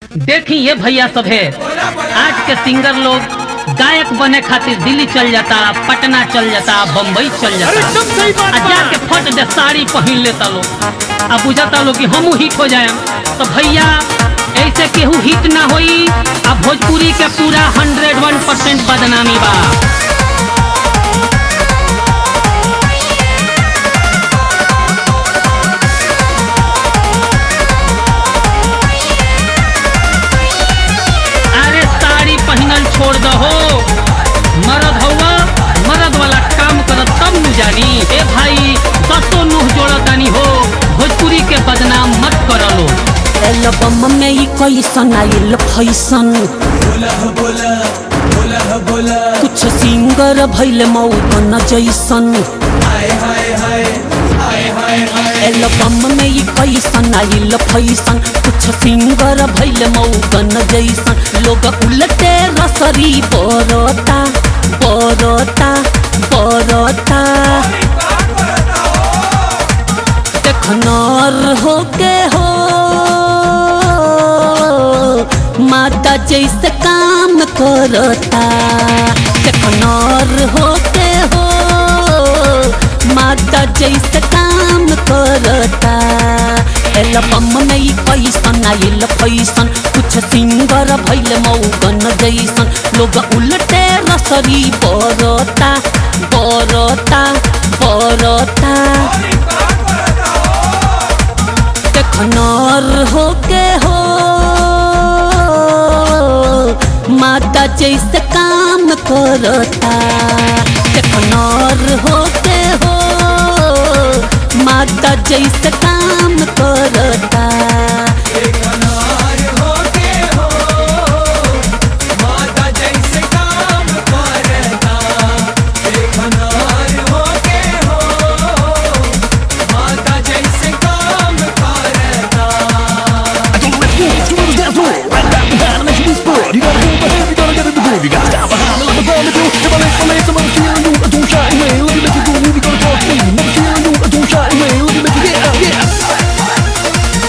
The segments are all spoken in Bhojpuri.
देखी ये भैया सब है आज के सिंगर लोग गायक बने खातिर दिल्ली चल जाता पटना चल जाता बम्बई चल जाता एकदम सही बात आ बा। जाके फट दे साड़ी पहन लेता लोग अब बुझाता लोग कि हमू हिट हो जाए तो भैया ऐसे केहू हिट ना होई अब भोजपुरी के पूरा हंड्रेड वन परसेंट बदनामी बा अरे साड़ी पहनल छोड़ दहो मरद हवा मरद वाला काम करत तब नु जानी ए भाई दसो नुह जोड़तानी हो भोजपुरी के बदनाम मत करलो एल्बम में ही कैसन आइल फैसन कुछ सिंगर भैल मौतन जैसन एल्बम में ही कैसन आइल फैसन कुछ सिंगर भैल मौतन जैसन लोग उलटे रसरी बरता बरता बरता देखनर हो के हो माता जैसे काम करता देखनर हो के हो माता जैसे काम करता एल्बम में ही पैसन आइल पैसन कुछ सिंगर भैल मौगन जैसन लोग उल्टे रसरी बरता बरता बरता देखनर हो के हो माता जैसे काम करता देखनर हो के हो माता जैसे काम करता I don't let go, it's one of those dance floor. Right back behind, make you be sport. You gotta move ahead, you gotta get in the groove. You gotta stand behind me like a bomb to do. If I lay my legs, I'm gonna feel you. I don't shy away, let me make you go. We gonna talk to me. Never feel you. I don't shy away, let me make you get out, yeah.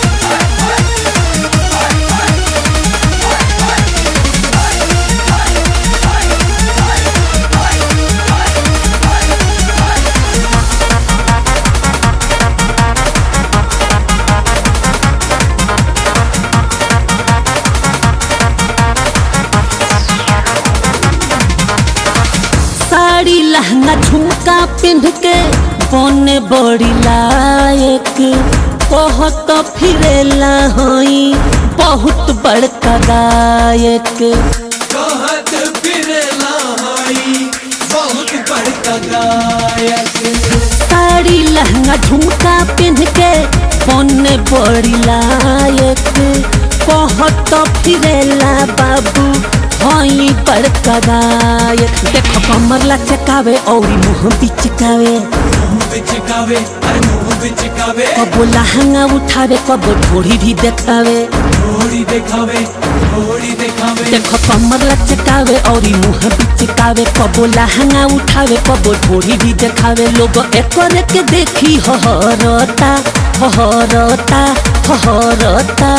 Sari लहंगा झुमका पिंध के बने बड़ी लायक बहुत फिरेला हई बहुत बड़का गायक कहत फिरला हई बहुत बड़का गायक साड़ी लहंगा झुमका पिंध के बने बड़ी लायक बहुत फिरेला बाबू हई बड़का गायक देखो कमर लचकावे और मुंह बिचकावे मुंह बिचकावे अरे मुंह बिचकावे कबो लहंगा उठावे कबो ढोड़ी भी देखावे थोड़ी दिखावे थोड़ी दिखावे देखो कमर लचकावे और मुंह बिचकावे कबो लहंगा उठावे कबो ढोड़ी भी देखावे लोग एकर के देखी हहरता हहरता हहरता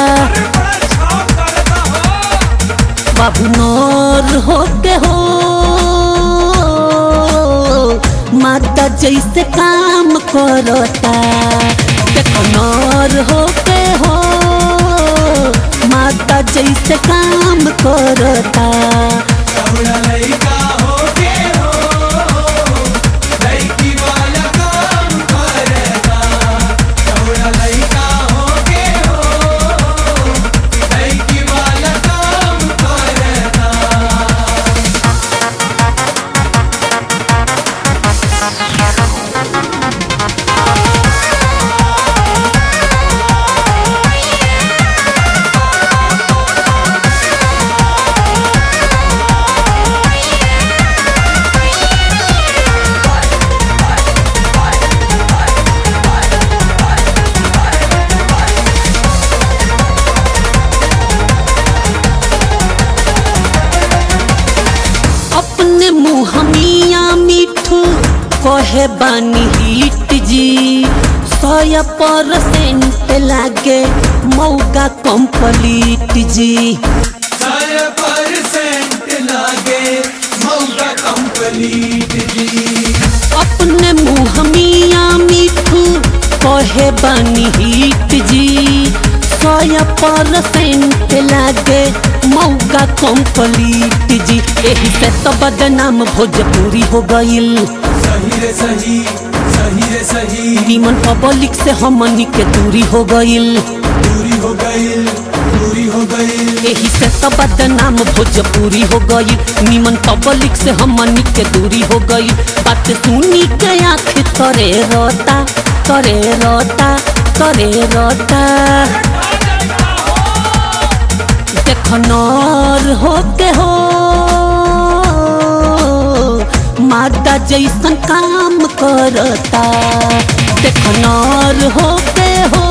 बाबू नौर हो के हो माता जैसे काम करता देखो नौर हो के हो माता जैसे काम करता थोड़ा लइका हो के हो लइकी वाला काम करता थोड़ा लइका हो के हो लइकी वाला काम करता अपने मुँह मिया मिठू कहे बानी हिट जी सौ परसेंट लागे मौका कंप्लीट जी सारा परसेंट लागे मौका कंप्लीट जी अपने मुँह मिया मिठू कहे बनी हिट जी सौ परसेंट लागे मौका कंप्लीट जी एही से तो बदनाम भोजपुरी हो गईल सही रे सही सही रे सही निमन पब्लिक से हमनी के दूरी हो गईल दूरी हो गई दूरी हो गई एही से तो बदनाम भोजपुरी हो गई निमन पब्लिक से हमनी के दूरी हो गई बात सुनी के आँख करे रोता करे रोता करे रोता देख नर हो के हो मादा जैसन काम करता देख नर हो के हो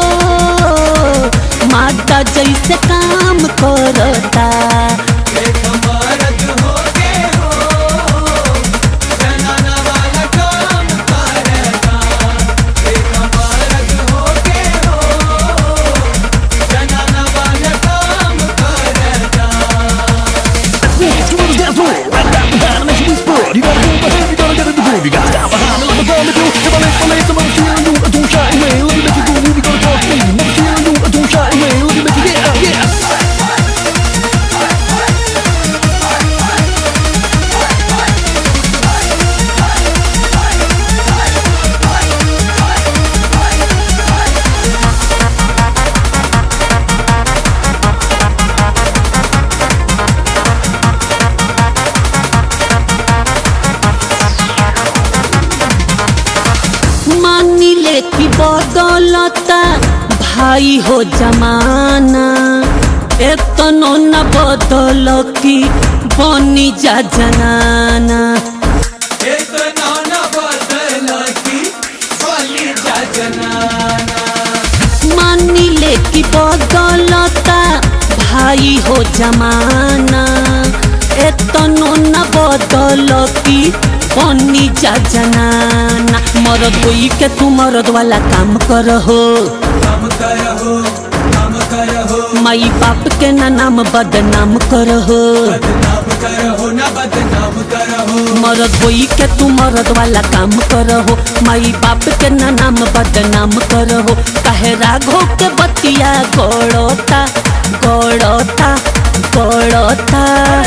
मादा जैसे काम करता एक मर्द हो के हो जनाना वाला काम करता एक मर्द हो के हो जनाना वाला काम करता Dance to the dance floor, right down behind, make you explode. You gotta move ahead, you gotta get in the groove. You gotta stand behind me like a zombie do. If I lay my legs, I'm gonna feel you. I don't shy away, let me make you groove. You gotta talk to me, never feel you. I don't shy away, let me make you yeah, yeah. मानी ले की बदलता भाई हो जमाना एतनो न बदल की बनी जा जनाना एक नाना बदल की बनी जा जनाना मानी ले की बदलता भाई हो जमाना एतनो न बदल की बनी जा जनाना मरद होई के तू मरद वाला काम कर हो काम करहो काम करहो माई बाप के ना नाम बदनाम कर हो बदनाम करहो ना बदनाम करहो मरद होई के तू मरद वाला काम करहो माई बाप के ना नाम बदनाम करहो काहे राघो के बतिया गड़ता गड़ता गड़ता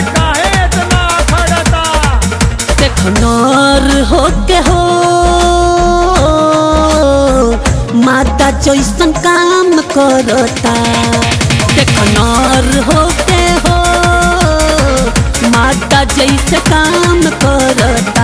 देख नर हो के हो माता जैसन काम करता देख नर हो के हो माता जैसे काम करता